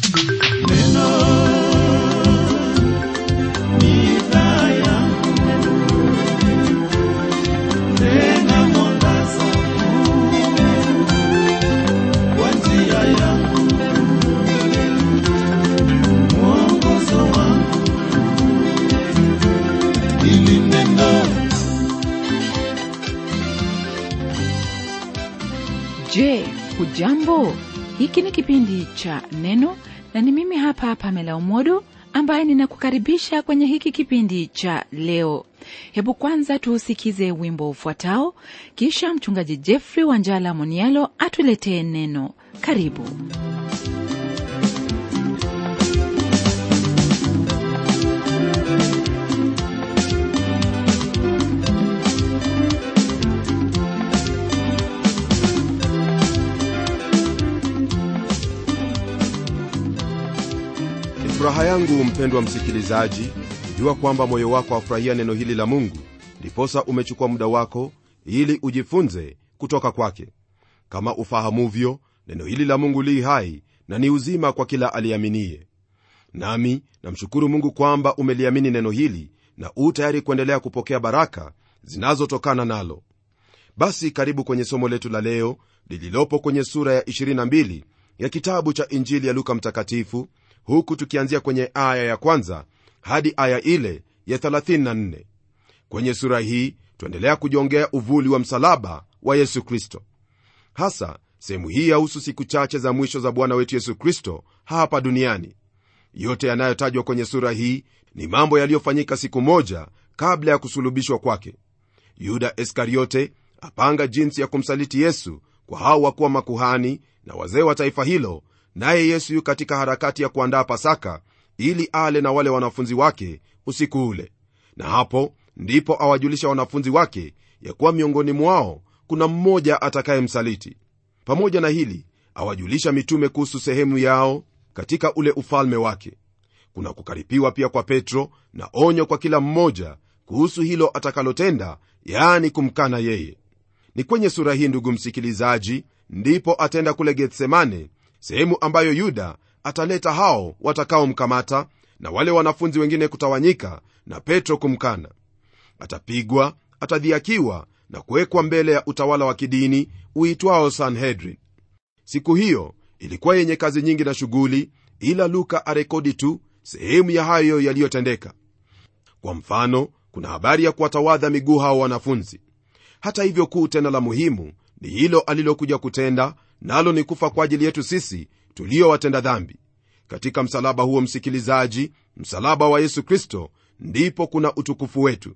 Je, hujambo? Hiki ni kipindi cha Neno na ni mimi hapa Pamela Umodo ambaye ninakukaribisha kwenye hiki kipindi cha leo. Hebu kwanza tuusikize wimbo ufuatao, kisha mchungaji Jeffrey Wanjala Monialo atuletee neno. Karibu. Ni furaha yangu mpendwa msikilizaji, kujua kwamba moyo wako wafurahia neno hili la Mungu, ndiposa umechukua muda wako ili ujifunze kutoka kwake. Kama ufahamuvyo, neno hili la Mungu li hai na ni uzima kwa kila aliaminiye. Nami namshukuru Mungu kwamba umeliamini neno hili na u tayari kuendelea kupokea baraka zinazotokana nalo. Basi karibu kwenye somo letu la leo lililopo kwenye sura ya 22 ya kitabu cha Injili ya Luka Mtakatifu, huku tukianzia kwenye aya ya kwanza hadi aya ile ya 34. Kwenye sura hii tuendelea kujongea uvuli wa msalaba wa Yesu Kristo. Hasa sehemu hii yahusu siku chache za mwisho za Bwana wetu Yesu Kristo hapa duniani. Yote yanayotajwa kwenye sura hii ni mambo yaliyofanyika siku moja kabla ya kusulubishwa kwake. Yuda Iskariote apanga jinsi ya kumsaliti Yesu kwa hao wakuwa makuhani na wazee wa taifa hilo, naye Yesu yu katika harakati ya kuandaa Pasaka ili ale na wale wanafunzi wake usiku ule, na hapo ndipo awajulisha wanafunzi wake ya kuwa miongoni mwao kuna mmoja atakayemsaliti. Pamoja na hili, awajulisha mitume kuhusu sehemu yao katika ule ufalme wake. Kuna kukaripiwa pia kwa Petro na onyo kwa kila mmoja kuhusu hilo atakalotenda, yaani kumkana yeye. Ni kwenye sura hii, ndugu msikilizaji, ndipo ataenda kule Getsemane, sehemu ambayo Yuda ataleta hao watakaomkamata na wale wanafunzi wengine kutawanyika na Petro kumkana. Atapigwa, atadhiakiwa na kuwekwa mbele ya utawala wa kidini uitwao Sanhedrin. Siku hiyo ilikuwa yenye kazi nyingi na shughuli, ila Luka arekodi tu sehemu ya hayo yaliyotendeka. Kwa mfano, kuna habari ya kuwatawadha miguu hao wanafunzi. Hata hivyo, kuu tena la muhimu ni hilo alilokuja kutenda, nalo ni kufa kwa ajili yetu sisi tuliowatenda dhambi. Katika msalaba huo, msikilizaji, msalaba wa Yesu Kristo, ndipo kuna utukufu wetu.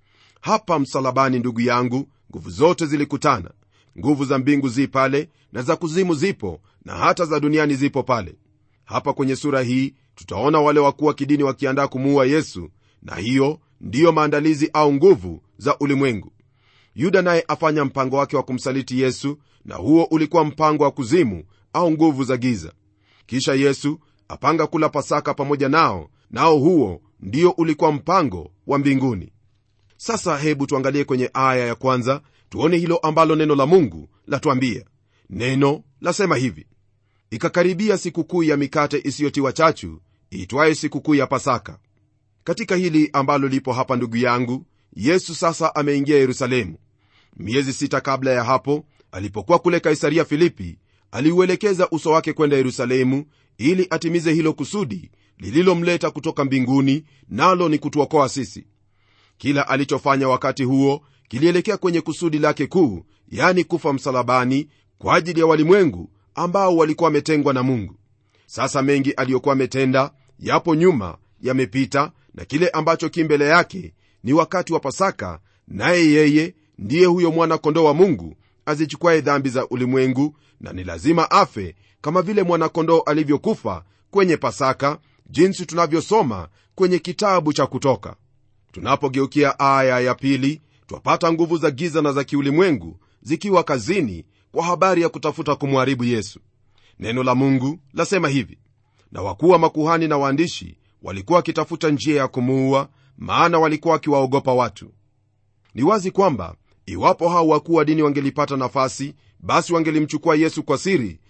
Hapa msalabani, ndugu yangu, nguvu zote zilikutana. Nguvu za mbingu zi pale na za kuzimu zipo na hata za duniani zipo pale. Hapa kwenye sura hii tutaona wale wakuu wa kidini wakiandaa kumuua Yesu, na hiyo ndiyo maandalizi au nguvu za ulimwengu. Yuda naye afanya mpango wake wa kumsaliti Yesu, na huo ulikuwa mpango wa kuzimu au nguvu za giza. Kisha Yesu apanga kula Pasaka pamoja nao, nao huo ndio ulikuwa mpango wa mbinguni. Sasa hebu tuangalie kwenye aya ya kwanza, tuone hilo ambalo neno la Mungu latuambia. Neno lasema hivi: ikakaribia sikukuu ya mikate isiyotiwa chachu iitwaye sikukuu ya Pasaka. Katika hili ambalo lipo hapa, ndugu yangu, Yesu sasa ameingia Yerusalemu. Miezi sita kabla ya hapo, alipokuwa kule Kaisaria Filipi, aliuelekeza uso wake kwenda Yerusalemu ili atimize hilo kusudi lililomleta kutoka mbinguni, nalo ni kutuokoa sisi. Kila alichofanya wakati huo kilielekea kwenye kusudi lake kuu, yani kufa msalabani kwa ajili ya walimwengu ambao walikuwa wametengwa na Mungu. Sasa mengi aliyokuwa ametenda yapo nyuma, yamepita, na kile ambacho ki mbele yake ni wakati wa Pasaka, naye yeye ndiye huyo mwana-kondoo wa Mungu azichukwaye dhambi za ulimwengu, na ni lazima afe kama vile mwana-kondoo alivyokufa kwenye Pasaka, jinsi tunavyosoma kwenye kitabu cha Kutoka. Tunapogeukia aya ya pili, twapata nguvu za giza na za kiulimwengu zikiwa kazini kwa habari ya kutafuta kumharibu Yesu. Neno la Mungu lasema hivi: na wakuu wa makuhani na waandishi walikuwa wakitafuta njia ya kumuua, maana walikuwa wakiwaogopa watu. Ni wazi kwamba iwapo hao wakuu wa dini wangelipata nafasi, basi wangelimchukua Yesu kwa siri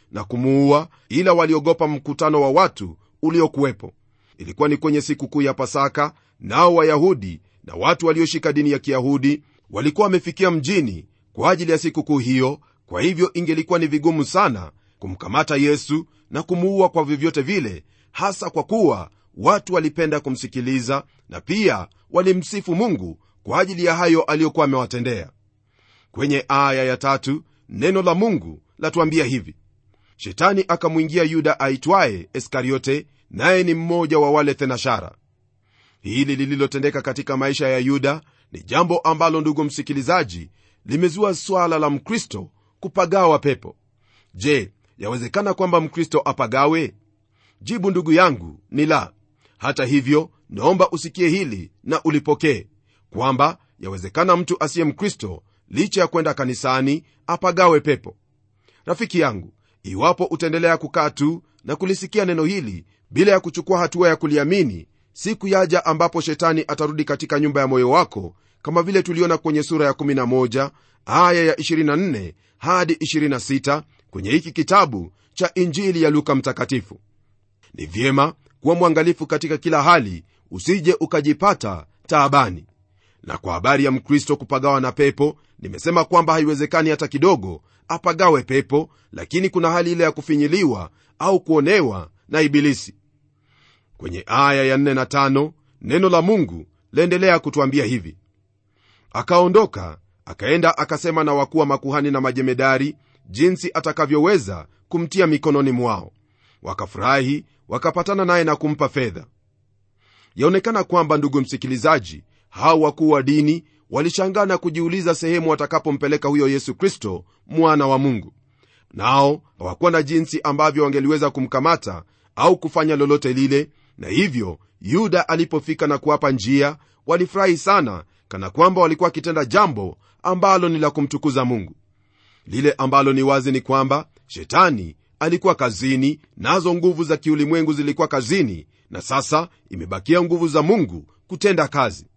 na kumuua ila waliogopa mkutano wa watu uliokuwepo ilikuwa ni kwenye sikukuu ya pasaka nao wayahudi na watu walioshika dini ya kiyahudi walikuwa wamefikia mjini kwa ajili ya sikukuu hiyo kwa hivyo ingelikuwa ni vigumu sana kumkamata yesu na kumuua kwa vyovyote vile hasa kwa kuwa watu walipenda kumsikiliza na pia walimsifu mungu kwa ajili ya hayo aliyokuwa amewatendea kwenye aya ya tatu neno la mungu latuambia hivi shetani akamwingia yuda aitwaye iskariote naye ni mmoja wa wale thenashara hili lililotendeka katika maisha ya yuda ni jambo ambalo ndugu msikilizaji limezua swala la mkristo kupagawa pepo je yawezekana kwamba mkristo apagawe jibu ndugu yangu ni la hata hivyo naomba usikie hili na ulipokee kwamba yawezekana mtu asiye mkristo licha ya kwenda kanisani apagawe pepo rafiki yangu iwapo utaendelea kukaa tu na kulisikia neno hili bila ya kuchukua hatua ya kuliamini siku yaja ambapo shetani atarudi katika nyumba ya moyo wako kama vile tuliona kwenye sura ya 11 aya ya 24 hadi 26 kwenye hiki kitabu cha injili ya luka mtakatifu ni vyema kuwa mwangalifu katika kila hali usije ukajipata taabani na kwa habari ya mkristo kupagawa na pepo nimesema kwamba haiwezekani hata kidogo apagawe pepo lakini kuna hali ile ya kufinyiliwa au kuonewa na ibilisi kwenye aya ya 4 na 5 neno la mungu laendelea kutwambia hivi akaondoka akaenda akasema na wakuu wa makuhani na majemedari jinsi atakavyoweza kumtia mikononi mwao wakafurahi wakapatana naye na kumpa fedha yaonekana kwamba ndugu msikilizaji hao wakuu wa dini walishangaa na kujiuliza sehemu watakapompeleka huyo yesu kristo mwana wa mungu nao hawakuwa na jinsi ambavyo wangeliweza kumkamata au kufanya lolote lile na hivyo yuda alipofika na kuwapa njia walifurahi sana kana kwamba walikuwa wakitenda jambo ambalo ni la kumtukuza mungu lile ambalo ni wazi ni kwamba shetani alikuwa kazini nazo nguvu za kiulimwengu zilikuwa kazini na sasa imebakia nguvu za mungu kutenda kazi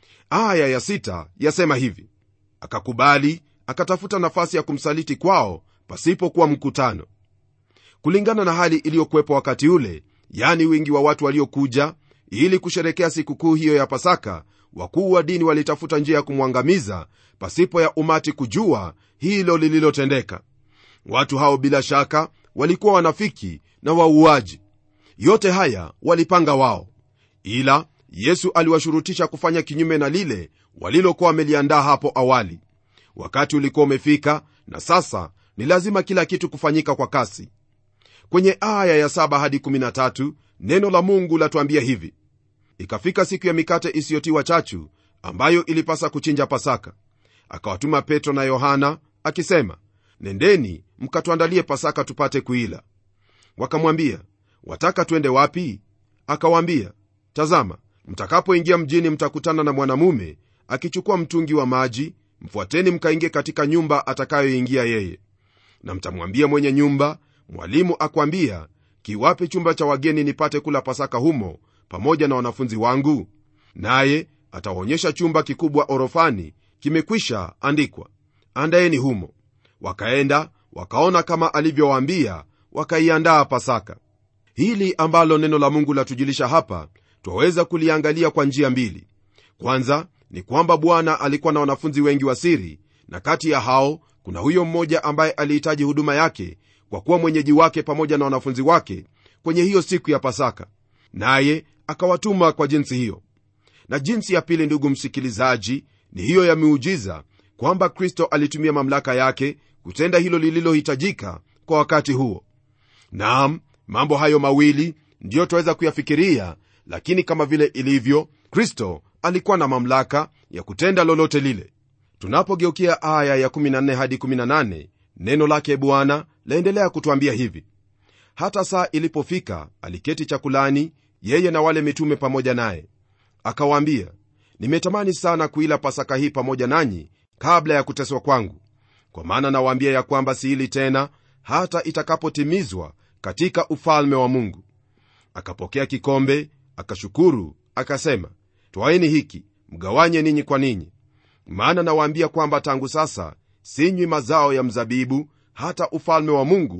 aya ya sita yasema hivi akakubali akatafuta nafasi ya kumsaliti kwao pasipokuwa mkutano kulingana na hali iliyokuwepo wakati ule yani wingi wa watu waliokuja ili kusherekea sikukuu hiyo ya pasaka wakuu wa dini walitafuta njia ya kumwangamiza pasipo ya umati kujua hilo lililotendeka watu hao bila shaka walikuwa wanafiki na wauaji yote haya walipanga wao ila yesu aliwashurutisha kufanya kinyume na lile walilokuwa wameliandaa hapo awali wakati ulikuwa umefika na sasa ni lazima kila kitu kufanyika kwa kasi kwenye aya ya 7 hadi 13 neno la mungu latuambia hivi ikafika siku ya mikate isiyotiwa chachu ambayo ilipasa kuchinja pasaka akawatuma petro na yohana akisema nendeni mkatuandalie pasaka tupate kuila wakamwambia wataka twende wapi akawaambia tazama mtakapoingia mjini mtakutana na mwanamume akichukua mtungi wa maji mfuateni mkaingie katika nyumba atakayoingia yeye na mtamwambia mwenye nyumba mwalimu akwambia kiwape chumba cha wageni nipate kula pasaka humo pamoja na wanafunzi wangu naye atawaonyesha chumba kikubwa orofani kimekwisha andikwa andaeni humo wakaenda wakaona kama alivyowaambia wakaiandaa pasaka hili ambalo neno la mungu latujulisha hapa twaweza kuliangalia kwa njia mbili kwanza ni kwamba bwana alikuwa na wanafunzi wengi wa siri na kati ya hao kuna huyo mmoja ambaye alihitaji huduma yake kwa kuwa mwenyeji wake pamoja na wanafunzi wake kwenye hiyo siku ya pasaka naye akawatuma kwa jinsi hiyo na jinsi ya pili ndugu msikilizaji ni hiyo ya miujiza kwamba kristo alitumia mamlaka yake kutenda hilo lililohitajika kwa wakati huo naam mambo hayo mawili ndiyo twaweza kuyafikiria lakini kama vile ilivyo kristo alikuwa na mamlaka ya kutenda lolote lile tunapogeukia aya ya 14 hadi 18 neno lake bwana laendelea kutwambia hivi hata saa ilipofika aliketi chakulani yeye na wale mitume pamoja naye akawaambia nimetamani sana kuila pasaka hii pamoja nanyi kabla ya kuteswa kwangu kwa maana nawaambia ya kwamba siili tena hata itakapotimizwa katika ufalme wa mungu akapokea kikombe akashukuru akasema twaeni hiki mgawanye ninyi kwa ninyi maana nawaambia kwamba tangu sasa sinywi mazao ya mzabibu hata ufalme wa mungu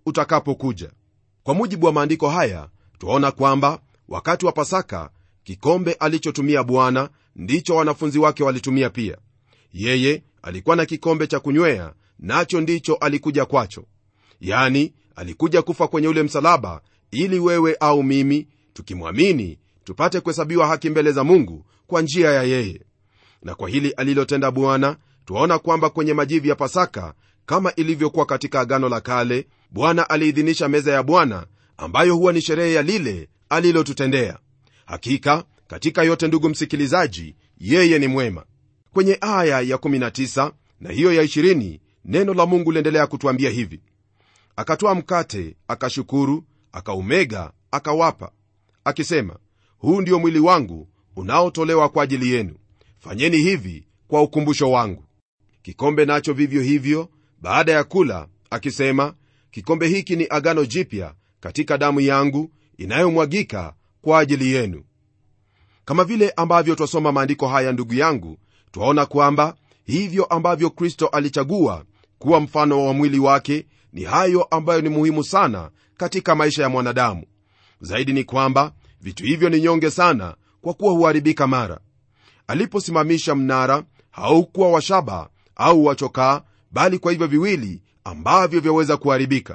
utakapokuja kwa mujibu wa maandiko haya twaona kwamba wakati wa pasaka kikombe alichotumia bwana ndicho wanafunzi wake walitumia pia yeye alikuwa na kikombe cha kunywea nacho ndicho alikuja kwacho yani alikuja kufa kwenye ule msalaba ili wewe au mimi tukimwamini tupate kuhesabiwa haki mbele za mungu kwa njia ya yeye na kwa hili alilotenda bwana twaona kwamba kwenye majivi ya pasaka kama ilivyokuwa katika agano la kale bwana aliidhinisha meza ya bwana ambayo huwa ni sherehe ya lile alilotutendea hakika katika yote ndugu msikilizaji yeye ni mwema kwenye aya ya 19 na hiyo ya 20 neno la mungu liendelea kutwambia hivi akatoa mkate akashukuru akaumega akawapa akisema huu ndio mwili wangu unaotolewa kwa ajili yenu fanyeni hivi kwa ukumbusho wangu kikombe nacho vivyo hivyo baada ya kula akisema kikombe hiki ni agano jipya katika damu yangu inayomwagika kwa ajili yenu kama vile ambavyo twasoma maandiko haya ndugu yangu twaona kwamba hivyo ambavyo kristo alichagua kuwa mfano wa mwili wake ni hayo ambayo ni muhimu sana katika maisha ya mwanadamu zaidi ni kwamba vitu hivyo ni nyonge sana kwa kuwa huharibika mara aliposimamisha mnara haukuwa wa shaba au wachokaa bali kwa hivyo viwili ambavyo vyaweza kuharibika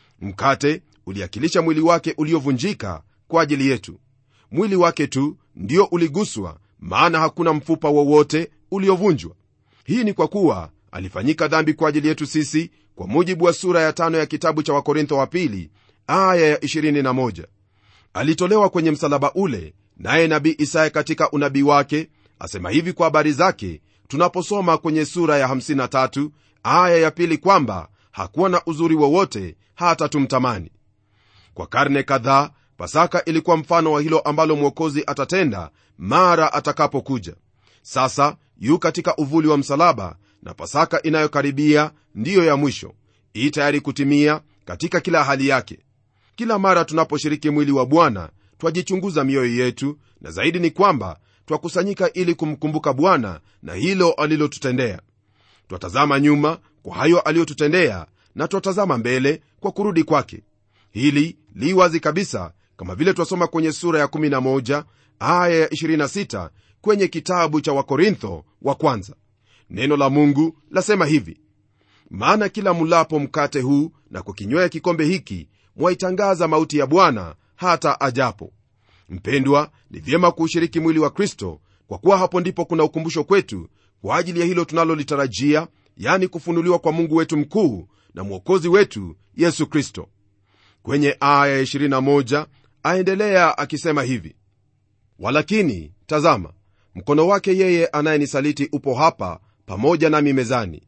mkate uliakilisha mwili wake uliovunjika kwa ajili yetu mwili wake tu ndio uliguswa maana hakuna mfupa wowote uliovunjwa hii ni kwa kuwa alifanyika dhambi kwa ajili yetu sisi kwa mujibu wa sura ya tano ya kitabu cha wakorintho wa pili aya ya 21 alitolewa kwenye msalaba ule naye nabii isaya katika unabii wake asema hivi kwa habari zake tunaposoma kwenye sura ya 53 aya ya pili kwamba hakuwa na uzuri wowote hata tumtamani kwa karne kadhaa pasaka ilikuwa mfano wa hilo ambalo mwokozi atatenda mara atakapokuja sasa yu katika uvuli wa msalaba na pasaka inayokaribia ndiyo ya mwisho ii tayari kutimia katika kila hali yake kila mara tunaposhiriki mwili wa bwana twajichunguza mioyo yetu na zaidi ni kwamba twakusanyika ili kumkumbuka bwana na hilo alilotutendea twatazama nyuma kwa hayo aliyotutendea na twatazama mbele kwa kurudi kwake hili li wazi kabisa kama vile twasoma kwenye sura ya 11 aya ya 26 kwenye kitabu cha wakorintho wa kwanza neno la mungu lasema hivi maana kila mulapo mkate huu na kukinywea kikombe hiki mwaitangaza mauti ya bwana hata ajapo mpendwa ni vyema kuushiriki mwili wa kristo kwa kuwa hapo ndipo kuna ukumbusho kwetu kwa ajili ya hilo tunalolitarajia yani kufunuliwa kwa mungu wetu mkuu na mwokozi wetu yesu kristo kwenye aya ya 21 aendelea akisema hivi walakini tazama mkono wake yeye anayenisaliti upo hapa pamoja nami mezani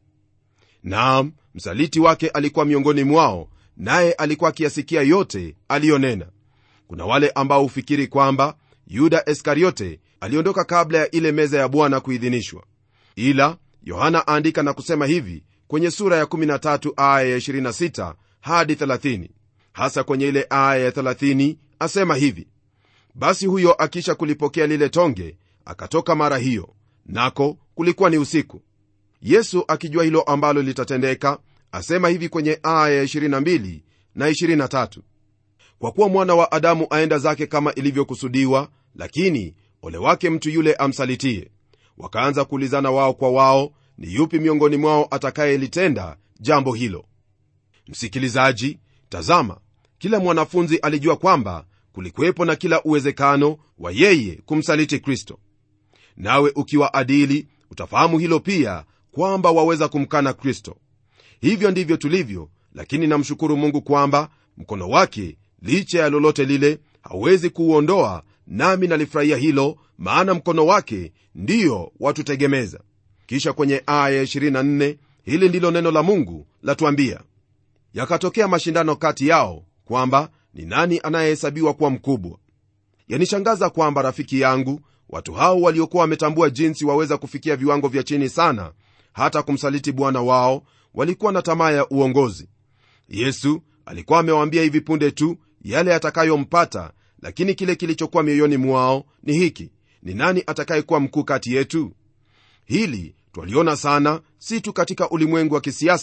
naam msaliti wake alikuwa miongoni mwao naye alikuwa akiyasikia yote aliyonena kuna wale ambao hufikiri kwamba yuda iskariote aliondoka kabla ya ile meza ya bwana kuidhinishwa ila yohana aandika na kusema hivi kwenye sura ya 13 aya ya 26 hadi 30 hasa kwenye ile aya ya 30 asema hivi basi huyo akisha kulipokea lile tonge akatoka mara hiyo nako kulikuwa ni usiku yesu akijua hilo ambalo litatendeka asema hivi kwenye aya ya 22 na 23 kwa kuwa mwana wa adamu aenda zake kama ilivyokusudiwa lakini ole wake mtu yule amsalitie wakaanza kuulizana wao kwa wao ni yupi miongoni mwao atakayelitenda jambo hilo msikilizaji tazama kila mwanafunzi alijua kwamba kulikuwepo na kila uwezekano wa yeye kumsaliti kristo nawe ukiwa adili utafahamu hilo pia kwamba waweza kumkana kristo hivyo ndivyo tulivyo lakini namshukuru mungu kwamba mkono wake licha ya lolote lile hawezi kuuondoa nami nalifurahia hilo maana mkono wake ndiyo watutegemeza kisha kwenye aya ya 24 hili ndilo neno la mungu latuambia yakatokea mashindano kati yao kwamba ni nani anayehesabiwa kuwa mkubwa yanishangaza kwamba rafiki yangu watu hao waliokuwa wametambua jinsi waweza kufikia viwango vya chini sana hata kumsaliti bwana wao walikuwa na tamaa ya uongozi yesu alikuwa amewaambia hivi punde tu yale yatakayompata lakini kile kilichokuwa mioyoni mwao ni hiki ni nani atakayekuwa mkuu kati yetu hili twaliona sana si tu katika ulimwengu wa kisiasa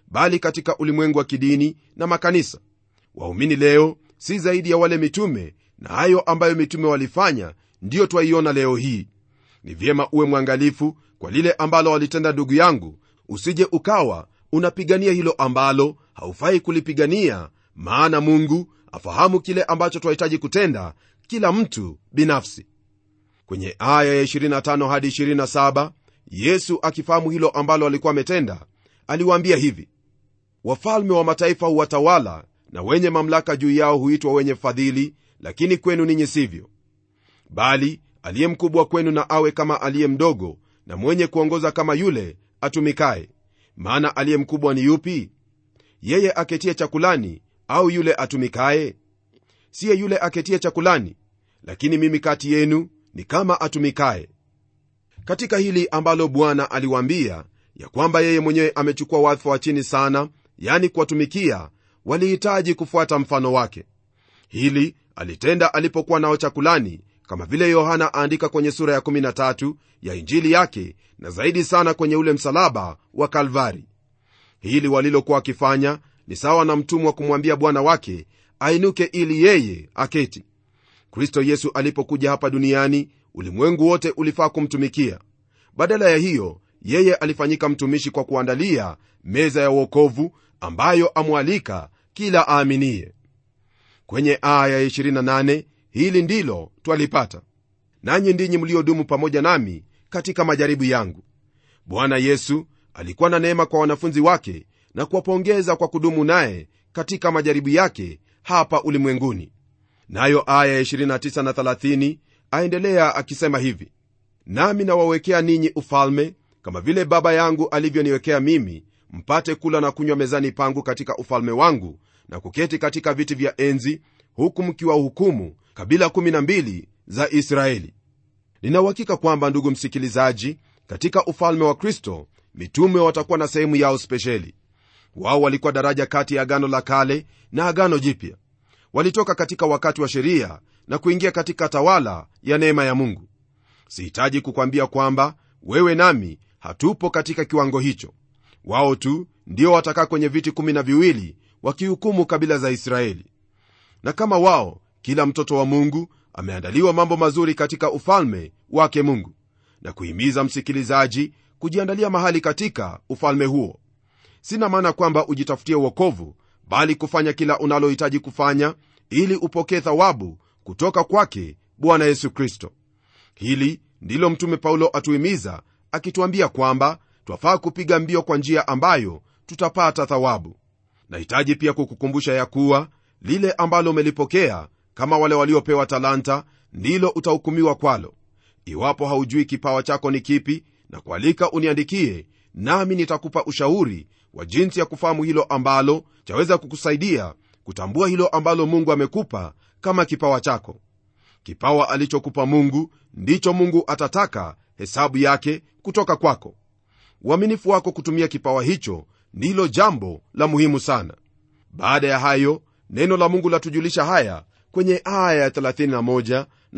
bali katika ulimwengu wa kidini na makanisa waumini leo si zaidi ya wale mitume na hayo ambayo mitume walifanya ndiyo twaiona leo hii ni vyema uwe mwangalifu kwa lile ambalo walitenda ndugu yangu usije ukawa unapigania hilo ambalo haufai kulipigania maana mungu afahamu kile ambacho twahitaji kutenda kila mtu binafsi kwenye aya ya 25 hadi 27 yesu akifahamu hilo ambalo alikuwa ametenda aliwaambia hivi wafalme wa mataifa huwatawala na wenye mamlaka juu yao huitwa wenye fadhili lakini kwenu ninyi sivyo bali aliye mkubwa kwenu na awe kama aliye mdogo na mwenye kuongoza kama yule atumikaye maana aliye mkubwa ni yupi yeye aketie chakulani au yule atumikaye siye yule aketie chakulani lakini mimi kati yenu ni kama atumikaye katika hili ambalo bwana aliwaambia ya kwamba yeye mwenyewe amechukua wadhifa wa chini sana yani kuwatumikia walihitaji kufuata mfano wake hili alitenda alipokuwa nao chakulani kama vile yohana aandika kwenye sura ya 13 ya injili yake na zaidi sana kwenye ule msalaba wa kalvari hili walilokuwa wakifanya ni sawa na mtumwa kumwambia bwana wake ainuke ili yeye aketi kristo yesu alipokuja hapa duniani ulimwengu wote ulifaa kumtumikia badala ya hiyo yeye alifanyika mtumishi kwa kuandalia meza ya uokovu ambayo amwalika kila aaminiye kwenye aya ya 28 hili ndilo twalipata nanyi ndinyi mliodumu pamoja nami katika majaribu yangu bwana yesu alikuwa na neema kwa wanafunzi wake na kuwapongeza kwa kudumu naye katika majaribu yake hapa ulimwenguni nayo aya ya 29 na 30 aendelea akisema hivi nami nawawekea ninyi ufalme kama vile baba yangu alivyoniwekea mimi mpate kula na kunywa mezani pangu katika ufalme wangu na kuketi katika viti vya enzi huku mkiwa hukumu kabila 12 za israeli ninauhakika kwamba ndugu msikilizaji katika ufalme wa kristo mitume watakuwa na sehemu yao spesheli wao walikuwa daraja kati ya agano la kale na agano jipya walitoka katika wakati wa sheria na kuingia katika tawala ya neema ya mungu sihitaji kukwambia kwamba wewe nami hatupo katika kiwango hicho wao tu ndio watakaa kwenye viti kumi na viwili wakihukumu kabila za israeli na kama wao kila mtoto wa mungu ameandaliwa mambo mazuri katika ufalme wake mungu na kuhimiza msikilizaji kujiandalia mahali katika ufalme huo sina maana kwamba ujitafutie uokovu bali kufanya kila unalohitaji kufanya ili upokee thawabu kutoka kwake bwana yesu kristo hili ndilo mtume paulo atuhimiza akituambia kwamba twafaa kupiga mbio kwa njia ambayo tutapata thawabu nahitaji pia kukukumbusha ya kuwa lile ambalo umelipokea kama wale waliopewa talanta ndilo utahukumiwa kwalo iwapo haujui kipawa chako ni kipi na kualika uniandikie nami nitakupa ushauri wa jinsi ya kufahamu hilo ambalo chaweza kukusaidia kutambua hilo ambalo mungu amekupa kama kipawa chako kipawa alichokupa mungu ndicho mungu atataka hesabu yake kutoka kwako uaminifu wako kutumia kipawa hicho ndilo jambo la muhimu sana baada ya hayo neno la mungu latujulisha haya kwenye aya ya 31 na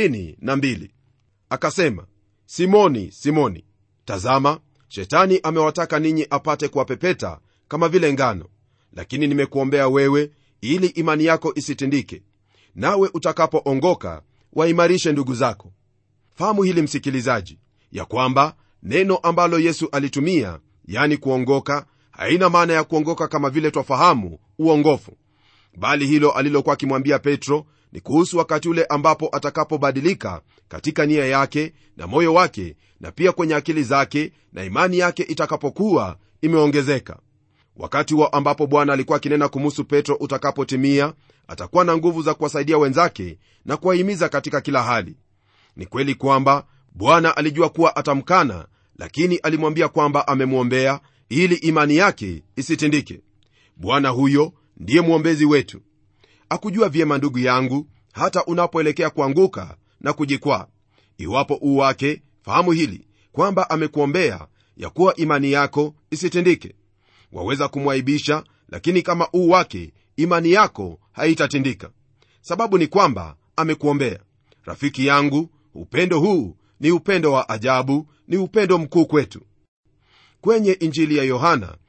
32 akasema simoni simoni tazama shetani amewataka ninyi apate kuwapepeta kama vile ngano lakini nimekuombea wewe ili imani yako isitindike nawe utakapoongoka waimarishe ndugu zako fahamu hili msikilizaji ya kwamba neno ambalo yesu alitumia yani kuongoka haina maana ya kuongoka kama vile twafahamu uongofu bali hilo alilokuwa akimwambia petro ni kuhusu wakati ule ambapo atakapobadilika katika nia yake na moyo wake na pia kwenye akili zake na imani yake itakapokuwa imeongezeka wakati huo ambapo bwana alikuwa akinena kumuhusu petro utakapotimia atakuwa na nguvu za kuwasaidia wenzake na kuwahimiza katika kila hali ni kweli kwamba bwana alijua kuwa atamkana lakini alimwambia kwamba amemwombea ili imani yake isitindike bwana huyo ndiye mwombezi wetu akujua vyema ndugu yangu hata unapoelekea kuanguka na kujikwaa iwapo uu wake fahamu hili kwamba amekuombea ya kuwa imani yako isitindike waweza kumwaibisha lakini kama uu wake imani yako haitatindika sababu ni kwamba amekuombea rafiki yangu upendo huu ni upendo wa ajabu ni upendo mkuu kwetu kwenye injili ya yohana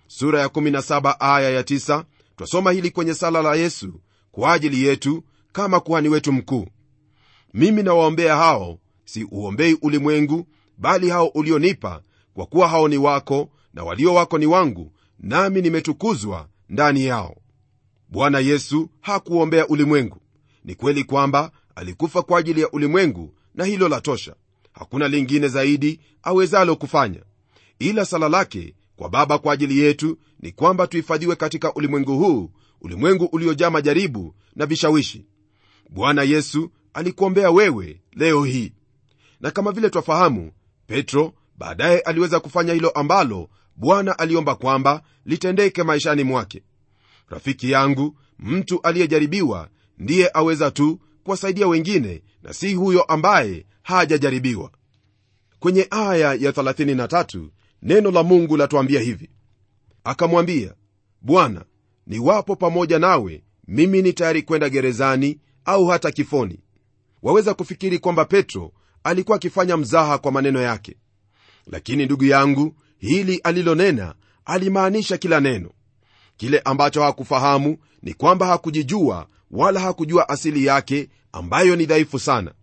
sura ya 17 aya ya 9 twasoma hili kwenye sala la yesu kwa ajili yetu kama kuhani wetu mkuu mimi nawaombea hao si uombei ulimwengu bali hao ulionipa kwa kuwa hao ni wako na walio wako ni wangu nami nimetukuzwa ndani yao bwana yesu hakuombea ulimwengu ni kweli kwamba alikufa kwa ajili ya ulimwengu na hilo la tosha hakuna lingine zaidi awezalo kufanya ila sala lake kwa baba kwa ajili yetu ni kwamba tuhifadhiwe katika ulimwengu huu ulimwengu uliojaa majaribu na vishawishi bwana yesu alikuombea wewe leo hii na kama vile twafahamu petro baadaye aliweza kufanya hilo ambalo bwana aliomba kwamba litendeke maishani mwake rafiki yangu mtu aliyejaribiwa ndiye aweza tu kuwasaidia wengine na si huyo ambaye hajajaribiwa kwenye aya ya 33 neno la mungu latuambia hivi akamwambia bwana niwapo pamoja nawe mimi ni tayari kwenda gerezani au hata kifoni waweza kufikiri kwamba petro alikuwa akifanya mzaha kwa maneno yake lakini ndugu yangu hili alilonena alimaanisha kila neno kile ambacho hakufahamu ni kwamba hakujijua wala hakujua asili yake ambayo ni dhaifu sana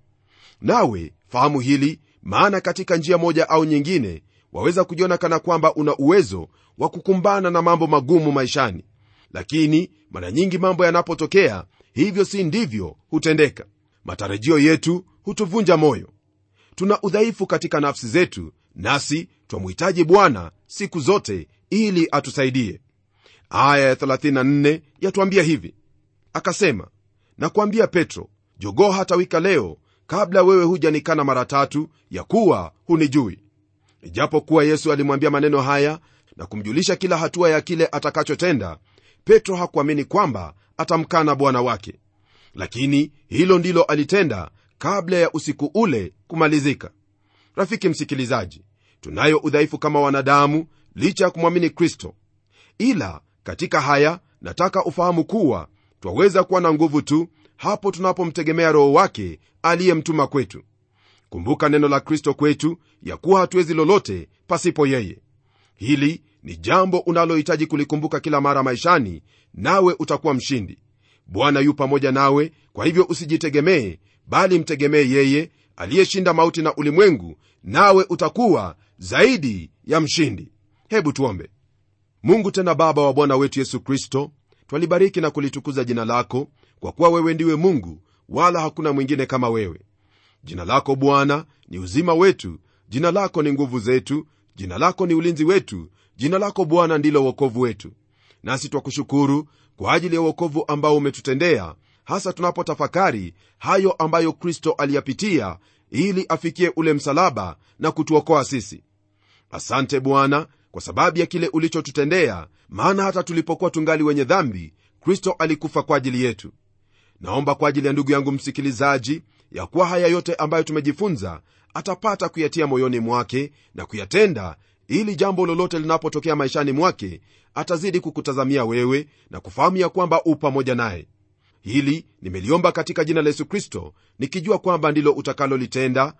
nawe fahamu hili maana katika njia moja au nyingine waweza kujiona kana kwamba una uwezo wa kukumbana na mambo magumu maishani lakini mara nyingi mambo yanapotokea hivyo si ndivyo hutendeka matarajio yetu hutuvunja moyo tuna udhaifu katika nafsi zetu nasi twamhitaji bwana siku zote ili atusaidie aya ya 34 yatuambia hivi akasema nakwambia petro jogoo hatawika leo kabla wewe hujanikana mara tatu ya kuwa hunijui ijapokuwa yesu alimwambia maneno haya na kumjulisha kila hatua ya kile atakachotenda petro hakuamini kwamba atamkana bwana wake lakini hilo ndilo alitenda kabla ya usiku ule kumalizika rafiki msikilizaji tunayo udhaifu kama wanadamu licha ya kumwamini kristo ila katika haya nataka ufahamu kuwa twaweza kuwa na nguvu tu hapo tunapomtegemea roho wake aliyemtuma kwetu kumbuka neno la kristo kwetu ya kuwa hatuwezi lolote pasipo yeye hili ni jambo unalohitaji kulikumbuka kila mara maishani nawe utakuwa mshindi bwana yu pamoja nawe kwa hivyo usijitegemee bali mtegemee yeye aliyeshinda mauti na ulimwengu nawe utakuwa zaidi ya mshindi hebu tuombe mungu tena baba wa bwana wetu yesu kristo twalibariki na kulitukuza jina lako kwa kuwa wewe ndiwe mungu wala hakuna mwingine kama wewe jina lako bwana ni uzima wetu jina lako ni nguvu zetu jina lako ni ulinzi wetu jina lako bwana ndilo uokovu wetu nasi twakushukuru kwa ajili ya uokovu ambao umetutendea hasa tunapotafakari hayo ambayo kristo aliyapitia ili afikie ule msalaba na kutuokoa sisi asante bwana kwa sababu ya kile ulichotutendea maana hata tulipokuwa tungali wenye dhambi kristo alikufa kwa ajili yetu naomba kwa ajili ya ndugu yangu msikilizaji ya kuwa haya yote ambayo tumejifunza atapata kuyatia moyoni mwake na kuyatenda ili jambo lolote linapotokea maishani mwake atazidi kukutazamia wewe na kufahamu ya kwamba u pamoja naye hili nimeliomba katika jina la yesu kristo nikijua kwamba ndilo utakalolitenda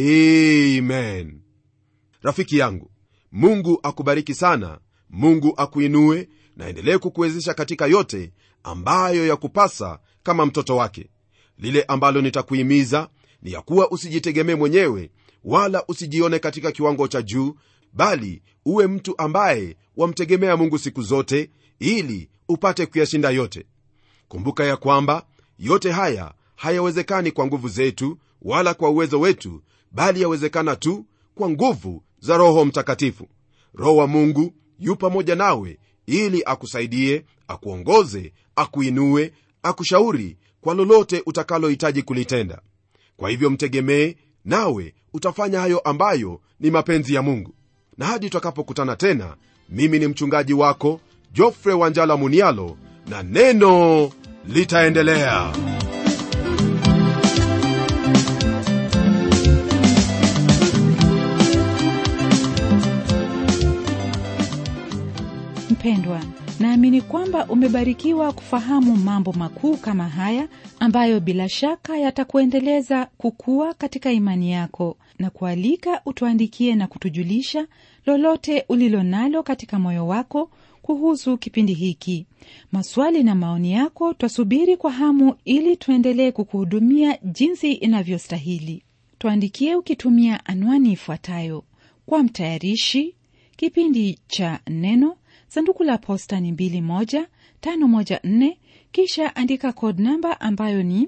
amen rafiki yangu mungu akubariki sana mungu akuinue na endelee kukuwezesha katika yote ambayo ya kupasa kama mtoto wake lile ambalo nitakuhimiza ni ya kuwa usijitegemee mwenyewe wala usijione katika kiwango cha juu bali uwe mtu ambaye wamtegemea mungu siku zote ili upate kuyashinda yote kumbuka ya kwamba yote haya hayawezekani kwa nguvu zetu wala kwa uwezo wetu bali yawezekana tu kwa nguvu za roho mtakatifu roho wa mungu yu pamoja nawe ili akusaidie akuongoze akuinue akushauri kwa lolote utakalohitaji kulitenda kwa hivyo mtegemee nawe utafanya hayo ambayo ni mapenzi ya mungu na hadi tutakapokutana tena mimi ni mchungaji wako jofre wanjala munialo na neno litaendelea mpendwa naamini kwamba umebarikiwa kufahamu mambo makuu kama haya ambayo bila shaka yatakuendeleza kukua katika imani yako na kualika utuandikie na kutujulisha lolote ulilo nalo katika moyo wako kuhusu kipindi hiki maswali na maoni yako twasubiri kwa hamu ili tuendelee kukuhudumia jinsi inavyostahili tuandikie ukitumia anwani ifuatayo kwa mtayarishi kipindi cha neno sanduku la posta ni 21514 kisha andika code namba ambayo ni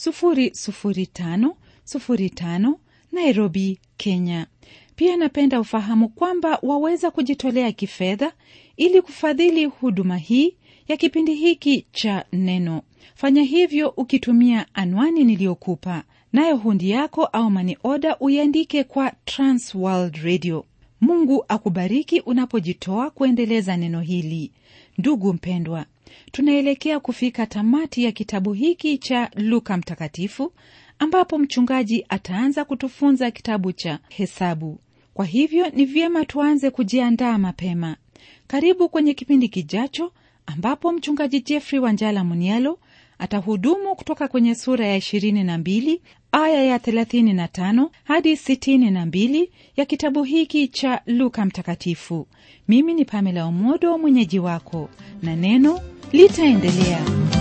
00505 nairobi kenya pia napenda ufahamu kwamba waweza kujitolea kifedha ili kufadhili huduma hii ya kipindi hiki cha neno fanya hivyo ukitumia anwani niliyokupa nayo hundi yako au mani oda uiandike kwa transworld radio mungu akubariki unapojitoa kuendeleza neno hili ndugu mpendwa tunaelekea kufika tamati ya kitabu hiki cha luka mtakatifu ambapo mchungaji ataanza kutufunza kitabu cha hesabu kwa hivyo ni vyema tuanze kujiandaa mapema karibu kwenye kipindi kijacho ambapo mchungaji jeffrey wanjala munialo atahudumu kutoka kwenye sura ya 22 aya ya 35 hadi 62 ya kitabu hiki cha luka mtakatifu mimi ni pamela omodo mwenyeji wako na neno litaendelea